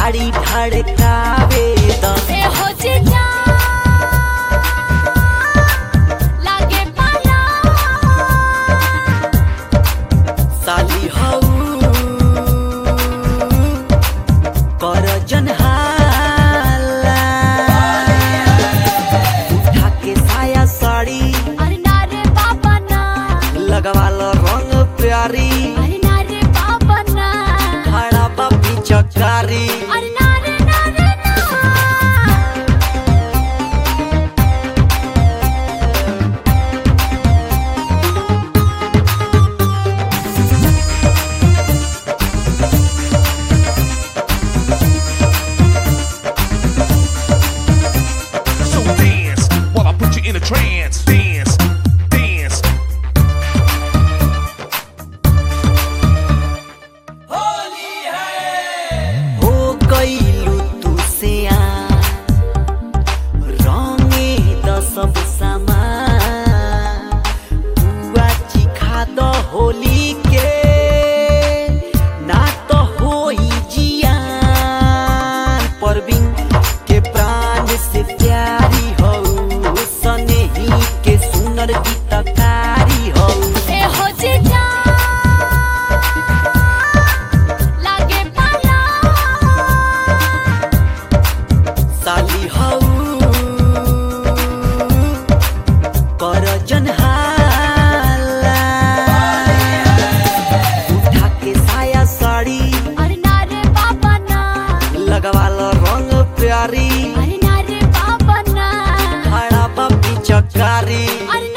गाड़ी धड़कावे द ए हो जीजा लागे पाला साली हऊ कर जनहाला उठा के साया साड़ी अरे ना रे बाबा ना लगवाल रंग प्यारी अरे ना रे बाबा ना खड़ा बापी चकारी अरे ना रे ना रे ना So dance while I put you in a trance. Dance, dance. हो गईलू तू से रंगे द सब सामान बुआ चिखा द होली के ना तो होई जियान परवीन के प्राण से प्यारी हो सनेही के सुनर गीतकारी हो ए हो जीजा लागे पाला साली हऊ कर जनहाला उठा के साया साड़ी अरे ना रे बाबा ना लगवाल रंग प्यारी अरे ना रे बाबा ना खड़ा बापी चकारी अरे